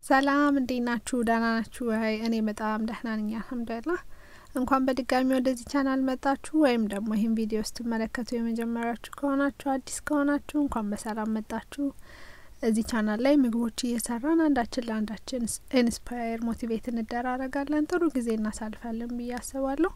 ሰላም እንዴት ናችሁ? ደህና ናችሁ ወይ? እኔ በጣም ደህና ነኝ አልሐምዱሊላህ። እንኳን በድጋሚ ወደዚህ ቻናል መጣችሁ ወይም ደግሞ ይህን ቪዲዮ ስትመለከቱ የመጀመሪያችሁ ከሆናችሁ አዲስ ከሆናችሁ እንኳን በሰላም መጣችሁ። እዚህ ቻናል ላይ ምግቦች እየሰራን አንዳችን ለአንዳችን ኢንስፓየር ሞቲቬት እንደራረጋለን፣ ጥሩ ጊዜ እናሳልፋለን ብዬ አስባለሁ።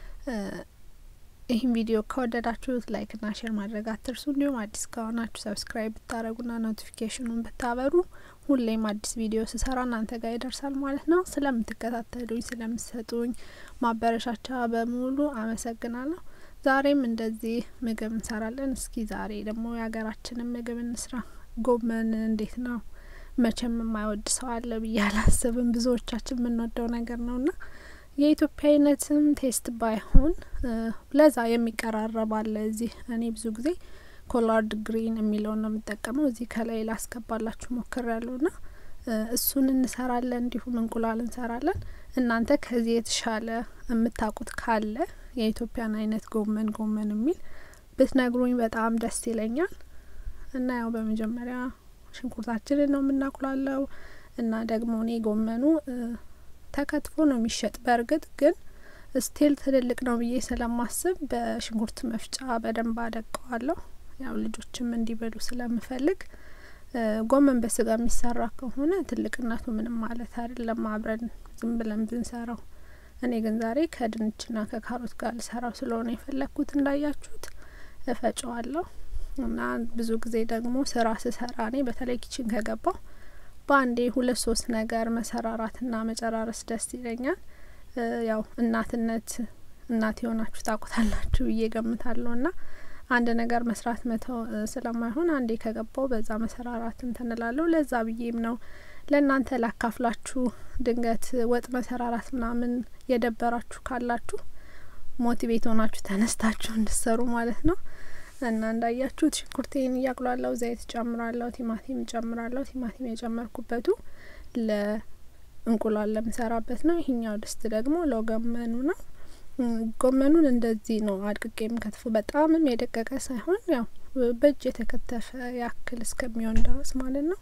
ይህን ቪዲዮ ከወደዳችሁት ላይክና ሼር ማድረግ አትርሱ። እንዲሁም አዲስ ከሆናችሁ ሰብስክራይብ ብታደረጉና ኖቲፊኬሽኑን ብታበሩ ሁሌም አዲስ ቪዲዮ ስሰራ እናንተ ጋር ይደርሳል ማለት ነው። ስለምትከታተሉኝ፣ ስለምትሰጡኝ ማበረሻቻ በሙሉ አመሰግናለሁ። ዛሬም እንደዚህ ምግብ እንሰራለን። እስኪ ዛሬ ደግሞ የሀገራችንን ምግብ እንስራ። ጎመን እንዴት ነው? መቼም የማይወድ ሰው አለ ብዬ አላስብም። ብዙዎቻችን የምንወደው ነገር ነውና የኢትዮጵያዊነትም ቴስት ባይሆን ለዛ የሚቀራረብ አለ። እዚህ እኔ ብዙ ጊዜ ኮላርድ ግሪን የሚለውን ነው የምጠቀመው። እዚህ ከላይ ላስገባላችሁ ሞክር ያለው ና እሱን እንሰራለን። እንዲሁም እንቁላል እንሰራለን። እናንተ ከዚህ የተሻለ የምታውቁት ካለ የኢትዮጵያን አይነት ጎመን ጎመን የሚል ብትነግሩኝ በጣም ደስ ይለኛል። እና ያው በመጀመሪያ ሽንኩርታችንን ነው የምናቁላለው እና ደግሞ እኔ ጎመኑ ተከትፎ ነው የሚሸጥ። በእርግጥ ግን ስቲል ትልልቅ ነው ብዬ ስለማስብ በሽንኩርት መፍጫ በደንብ አደቀዋለሁ። ያው ልጆችም እንዲበሉ ስለምፈልግ ጎመን በስጋ የሚሰራ ከሆነ ትልቅነቱ ምንም ማለት አይደለም፣ አብረን ዝም ብለን ብንሰራው። እኔ ግን ዛሬ ከድንችና ከካሮት ጋር ልሰራው ስለሆነ የፈለግኩት እንዳያችሁት እፈጨዋለሁ እና ብዙ ጊዜ ደግሞ ስራ ስሰራ እኔ በተለይ ኪችን ከገባው በአንዴ ሁለት ሶስት ነገር መሰራራትና መጨራረስ ደስ ይለኛል። ያው እናትነት እናት የሆናችሁ ታውቁታላችሁ ብዬ ገምታለሁ። ና አንድ ነገር መስራት መተው ስለማይሆን አንዴ ከገባው በዛ መሰራራት እንትን እላለሁ። ለዛ ብዬም ነው ለእናንተ ላካፍላችሁ። ድንገት ወጥ መሰራራት ምናምን የደበራችሁ ካላችሁ ሞቲቬት ሆናችሁ ተነስታችሁ እንድሰሩ ማለት ነው። እና እንዳያችሁት ሽንኩርቴን እያቁላለሁ፣ ዘይት ጨምራለሁ፣ ቲማቲም ጨምራለሁ። ቲማቲም የጨመርኩበቱ ለእንቁላል ለምሰራበት ነው። ይሄኛው ድስት ደግሞ ለጎመኑ ነው። ጎመኑን እንደዚህ ነው አድቅቄ የምከትፉ፣ በጣምም የደቀቀ ሳይሆን ያው በእጅ የተከተፈ ያክል እስከሚሆን ድረስ ማለት ነው።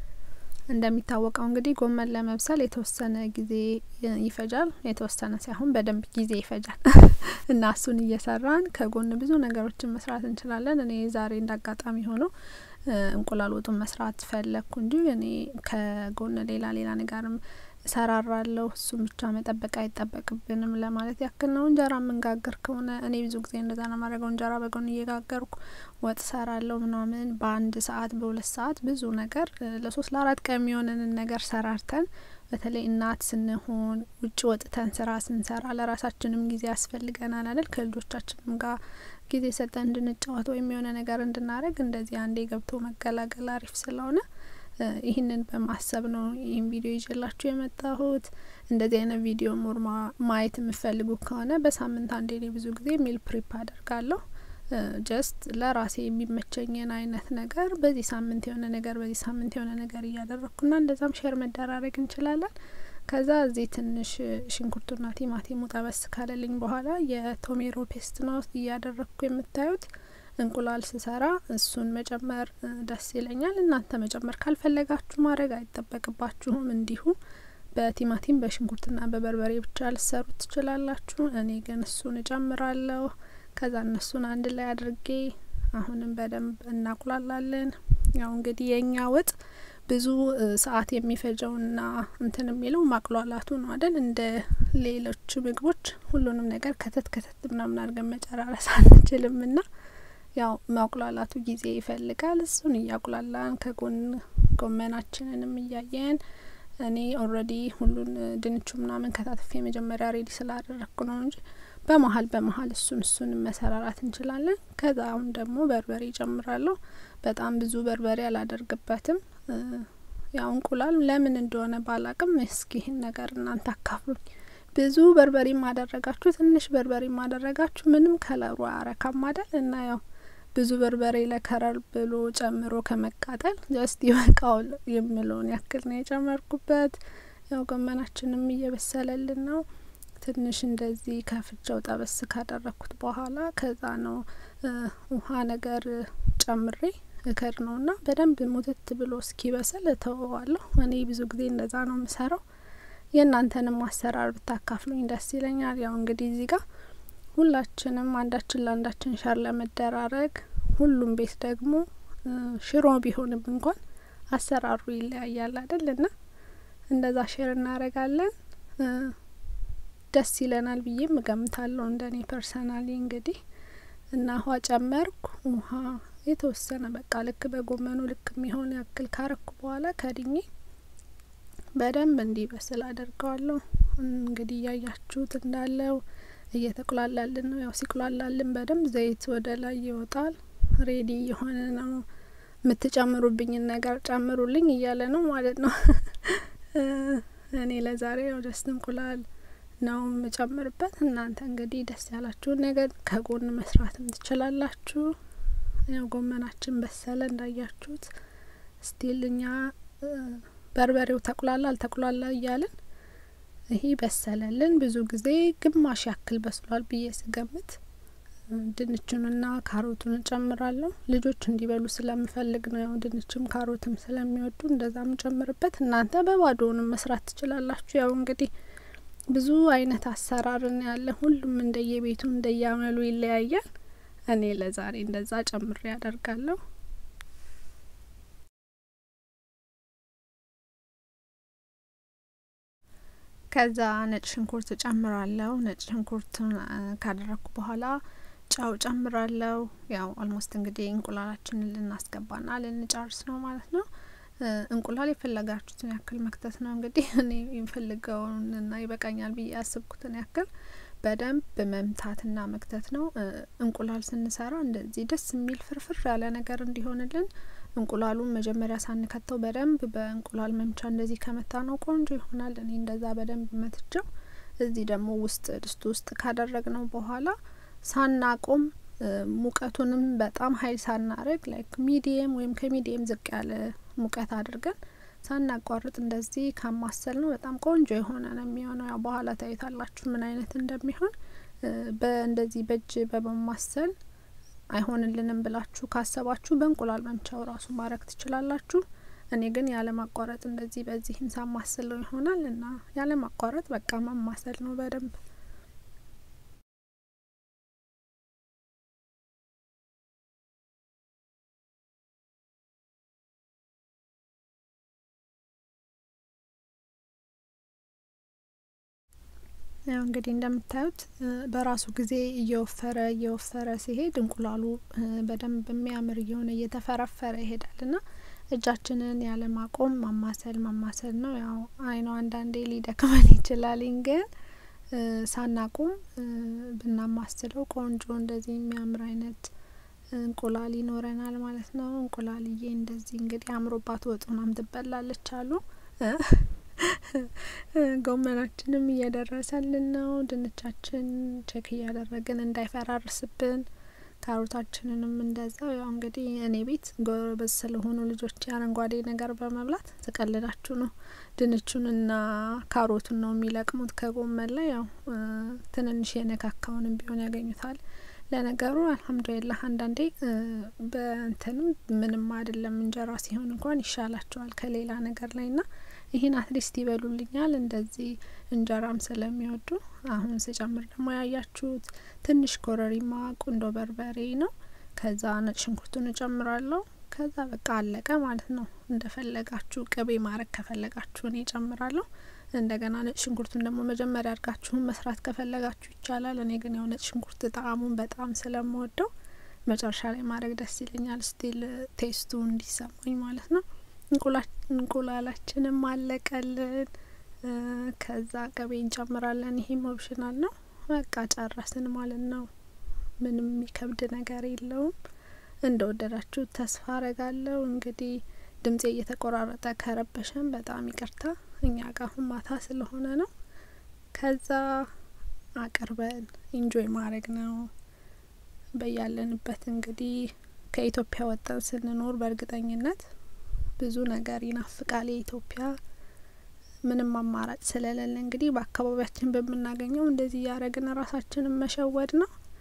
እንደሚታወቀው እንግዲህ ጎመን ለመብሰል የተወሰነ ጊዜ ይፈጃል። የተወሰነ ሳይሆን በደንብ ጊዜ ይፈጃል እና እሱን እየሰራን ከጎን ብዙ ነገሮችን መስራት እንችላለን። እኔ ዛሬ እንዳጋጣሚ ሆኖ እንቁላል ወጡን መስራት ፈለግኩ እንጂ እኔ ከጎን ሌላ ሌላ ነገርም እሰራራለሁ። እሱን ብቻ መጠበቅ አይጠበቅብንም ለማለት ያክል ነው። እንጀራ የምንጋገር ከሆነ እኔ ብዙ ጊዜ እንደዛ ነው ማድረገው። እንጀራ በጎን እየጋገርኩ ወጥ ሰራለሁ ምናምን በአንድ ሰዓት በሁለት ሰዓት ብዙ ነገር ለሶስት ለአራት ቀን የሚሆንንን ነገር ሰራርተን በተለይ እናት ስንሆን ውጭ ወጥተን ስራ ስንሰራ ለራሳችንም ጊዜ ያስፈልገናል አይደል? ከልጆቻችንም ጋር ጊዜ ሰጠን እንድንጫወት ወይም የሆነ ነገር እንድናደርግ እንደዚህ አንዴ ገብቶ መገላገል አሪፍ ስለሆነ ይህንን በማሰብ ነው ይህን ቪዲዮ ይዤላችሁ የመጣሁት። እንደዚህ አይነት ቪዲዮ ሞር ማየት የምፈልጉ ከሆነ በሳምንት አንዴ እኔ ብዙ ጊዜ ሚል ፕሪፕ አደርጋለሁ። ጀስት ለራሴ የሚመቸኝን አይነት ነገር በዚህ ሳምንት የሆነ ነገር በዚህ ሳምንት የሆነ ነገር እያደረግኩና እንደዛም ሼር መደራረግ እንችላለን። ከዛ እዚህ ትንሽ ሽንኩርቱና ቲማቲሙ ጠበስ ካለልኝ በኋላ የቶሜሮ ፔስት ነው እያደረግኩ የምታዩት። እንቁላል ስሰራ እሱን መጨመር ደስ ይለኛል። እናንተ መጨመር ካልፈለጋችሁ ማድረግ አይጠበቅባችሁም። እንዲሁ በቲማቲም በሽንኩርትና በበርበሬ ብቻ ልሰሩ ትችላላችሁ። እኔ ግን እሱን እጨምራለሁ። ከዛ እነሱን አንድ ላይ አድርጌ አሁንም በደንብ እናቁላላለን። ያው እንግዲህ የእኛ ወጥ ብዙ ሰዓት የሚፈጀውና እንትን የሚለው ማቅሏላቱ ነው አይደል? እንደ ሌሎች ምግቦች ሁሉንም ነገር ከተት ከተት ምናምን አድርገን መጨራረስ አንችልም ና ያው ማቁላላቱ ጊዜ ይፈልጋል። እሱን እያቁላላን ከጎን ጎመናችንንም እያየን እኔ ኦልሬዲ ሁሉን ድንቹ ምናምን ከታትፌ መጀመሪያ ሬዲ ስላደረግኩ ነው እንጂ በመሀል በመሀል እሱን እሱን መሰራራት እንችላለን። ከዛ አሁን ደግሞ በርበሬ ጨምራለሁ። በጣም ብዙ በርበሬ አላደርግበትም። ያው እንቁላል ለምን እንደሆነ ባላቅም እስኪ ይህን ነገር እናንተ አካፍሉኝ። ብዙ በርበሬ ማደረጋችሁ ትንሽ በርበሬ ማደረጋችሁ ምንም ከለሩ አያረካም አይደል? እና ያው ብዙ በርበሬ ለከረር ብሎ ጨምሮ ከመቃጠል ጀስት ይበቃው የምለውን ያክል ነው የጨመርኩበት። ያው ጎመናችንም እየበሰለልን ነው። ትንሽ እንደዚህ ከፍቼው ጠበስ ካደረግኩት በኋላ ከዛ ነው ውሃ ነገር ጨምሬ እከድ ነው እና በደንብ ሙትት ብሎ እስኪበስል እተወዋለሁ። እኔ ብዙ ጊዜ እንደዛ ነው የምሰራው። የእናንተንም አሰራር ብታካፍሉኝ ደስ ይለኛል። ያው እንግዲህ እዚህ ጋር ሁላችንም አንዳችን ለአንዳችን ሸር ለመደራረግ ሁሉም ቤት ደግሞ ሽሮ ቢሆንም እንኳን አሰራሩ ይለያያል አይደል? እና እንደዛ ሼር እናደርጋለን። ደስ ይለናል ብዬም እገምታለሁ እንደኔ ፐርሰናሊ እንግዲህ እና ውሃ ጨመርኩ። ውሃ የተወሰነ በቃ ልክ በጎመኑ ልክ የሚሆን ያክል ካረኩ በኋላ ከድኜ በደንብ እንዲበስል አደርገዋለሁ። እንግዲህ እያያችሁት እንዳለው እየተቁላላልን ነው። ያው ሲቁላላልን በደንብ ዘይት ወደ ላይ ይወጣል። ሬዲ የሆነ ነው። የምትጨምሩብኝን ነገር ጨምሩልኝ እያለ ነው ማለት ነው። እኔ ለዛሬ ያው ደስ እንቁላል ነው የምጨምርበት። እናንተ እንግዲህ ደስ ያላችሁን ነገር ከጎን መስራትም ትችላላችሁ። ያው ጎመናችን በሰለ እንዳያችሁት። ስቲል እኛ በርበሬው ተቁላላ አልተቁላላ እያልን ይሄ በሰለልን። ብዙ ጊዜ ግማሽ ያክል በስሏል ብዬ ስገምት ድንቹንና ካሮቱን እጨምራለሁ። ልጆች እንዲበሉ ስለምፈልግ ነው። ያው ድንችም ካሮትም ስለሚወዱ እንደዛ ምጨምርበት። እናንተ በባዶውንም መስራት ትችላላችሁ። ያው እንግዲህ ብዙ አይነት አሰራርን ያለ ሁሉም እንደየቤቱ እንደያመሉ ይለያያል። እኔ ለዛሬ እንደዛ ጨምሬ ያደርጋለሁ። ከዛ ነጭ ሽንኩርት ጨምራለሁ። ነጭ ሽንኩርቱን ካደረግኩ በኋላ ጨው ጨምራለሁ። ያው ኦልሞስት እንግዲህ እንቁላላችንን ልናስገባና ልንጨርስ ነው ማለት ነው። እንቁላል የፈለጋችሁትን ያክል መክተት ነው እንግዲህ እኔ የምፈልገውንና ይበቃኛል ብዬ ያስብኩትን ያክል በደንብ መምታትና መክተት ነው። እንቁላል ስንሰራ እንደዚህ ደስ የሚል ፍርፍር ያለ ነገር እንዲሆንልን እንቁላሉን መጀመሪያ ሳንከተው በደንብ በእንቁላል መምቻ እንደዚህ ከመታ ነው ቆንጆ ይሆናል። እኔ እንደዛ በደንብ መትቸው እዚህ ደግሞ ውስጥ ድስቱ ውስጥ ካደረግ ነው በኋላ ሳናቆም ሙቀቱንም በጣም ሀይል ሳናረግ ላይክ ሚዲየም ወይም ከሚዲየም ዝቅ ያለ ሙቀት አድርገን ሳናቋርጥ እንደዚህ ካማሰል ነው በጣም ቆንጆ የሆነ ነው የሚሆነው። ያው በኋላ ታዩታላችሁ ምን አይነት እንደሚሆን። በእንደዚህ በእጅ በመማሰል አይሆንልንም ብላችሁ ካሰባችሁ በእንቁላል መምቻው ራሱ ማድረግ ትችላላችሁ። እኔ ግን ያለማቋረጥ እንደዚህ በዚህም ሳማስለው ይሆናል እና ያለማቋረጥ በቃ ማማሰል ነው በደንብ ያው እንግዲህ እንደምታዩት በራሱ ጊዜ እየወፈረ እየወፈረ ሲሄድ እንቁላሉ በደንብ የሚያምር እየሆነ እየተፈረፈረ ይሄዳል ና እጃችንን ያለ ማቆም ማማሰል ማማሰል ነው። ያው አይኗ አንዳንዴ ሊደክመን ይችላል፣ ግን ሳናቆም ብናማስለው ቆንጆ እንደዚህ የሚያምር አይነት እንቁላል ይኖረናል ማለት ነው። እንቁላልዬ እንደዚህ እንግዲህ አምሮባት ወጡናም ትበላለች አሉ። ጎመናችንም እየደረሰልን ነው። ድንቻችን ቼክ እያደረግን እንዳይፈራርስብን፣ ካሮታችንንም እንደዛው። ያው እንግዲህ እኔ ቤት ጎበዝ ስለሆኑ ልጆች አረንጓዴ ነገር በመብላት ተቀልላችሁ ነው ድንቹንና ካሮቱን ነው የሚለቅሙት ከጎመን ላይ። ያው ትንንሽ የነካካውንም ቢሆን ያገኙታል። ለነገሩ አልሐምዱሊላህ አንዳንዴ በእንትንም ምንም አይደለም እንጀራ ሲሆን እንኳን ይሻላቸዋል ከሌላ ነገር ላይ ና ይህን አትሊስት ይበሉልኛል እንደዚህ እንጀራም ስለሚወዱ። አሁን ስጨምር ደግሞ ያያችሁት ትንሽ ኮረሪማ፣ ቁንዶ በርበሬ ነው። ከዛ ነጭ ሽንኩርቱን እጨምራለሁ። ከዛ በቃ አለቀ ማለት ነው። እንደፈለጋችሁ ቅቤ ማድረግ ከፈለጋችሁ እኔ እጨምራለሁ። እንደገና ነጭ ሽንኩርቱን ደግሞ መጀመሪያ አድርጋችሁን መስራት ከፈለጋችሁ ይቻላል። እኔ ግን ያው ነጭ ሽንኩርት ጣዕሙን በጣም ስለምወደው መጨረሻ ላይ ማድረግ ደስ ይለኛል፣ ስቲል ቴስቱ እንዲሰማኝ ማለት ነው። እንቁላላችንም አለቀልን። ከዛ ቅቤ እንጨምራለን። ይሄም ኦፕሽናል ነው። በቃ ጨረስን ማለት ነው። ምንም የሚከብድ ነገር የለውም። እንደወደዳችሁ ተስፋ አረጋለሁ። እንግዲህ ድምጼ እየተቆራረጠ ከረበሸን በጣም ይቅርታ። እኛ ጋር አሁን ማታ ስለሆነ ነው። ከዛ አቅርበን ኢንጆይ ማድረግ ነው። በያለንበት እንግዲህ ከኢትዮጵያ ወጥተን ስንኖር በእርግጠኝነት ብዙ ነገር ይናፍቃል። የኢትዮጵያ ምንም አማራጭ ስለሌለ እንግዲህ በአካባቢያችን በምናገኘው እንደዚህ እያደረግን ራሳችንን መሸወድ ነው።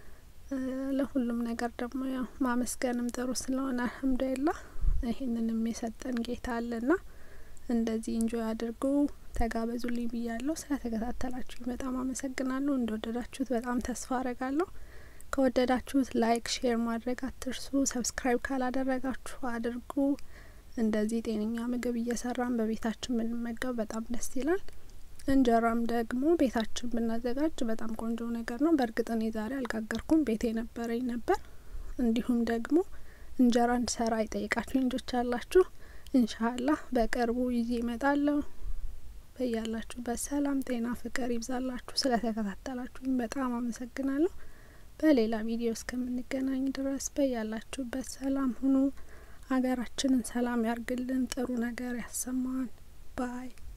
ለሁሉም ነገር ደግሞ ያው ማመስገንም ጥሩ ስለሆነ አልሐምዱሊላህ ይህንንም የሰጠን ጌታ አለና እንደዚህ እንጆይ አድርጉ ተጋበዙልኝ ብያለሁ። ስለተከታተላችሁኝ በጣም አመሰግናለሁ። እንደወደዳችሁት በጣም ተስፋ አረጋለሁ። ከወደዳችሁት ላይክ፣ ሼር ማድረግ አትርሱ። ሰብስክራይብ ካላደረጋችሁ አድርጉ። እንደዚህ ጤነኛ ምግብ እየሰራን በቤታችን ብንመገብ በጣም ደስ ይላል። እንጀራም ደግሞ ቤታችን ብናዘጋጅ በጣም ቆንጆ ነገር ነው። በእርግጥ እኔ ዛሬ አልጋገርኩም፣ ቤቴ ነበረኝ ነበር። እንዲሁም ደግሞ እንጀራ እንድሰራ የጠየቃችሁ ልጆች አላችሁ። ኢንሻአላህ በቅርቡ ይዤ እመጣለሁ። በያላችሁበት ሰላም፣ ጤና፣ ፍቅር ይብዛላችሁ። ስለተከታተላችሁኝ በጣም አመሰግናለሁ። በሌላ ቪዲዮ እስከምንገናኝ ድረስ በያላችሁበት ሰላም ሁኑ። ሀገራችንን ሰላም ያርግልን፣ ጥሩ ነገር ያሰማን ባይ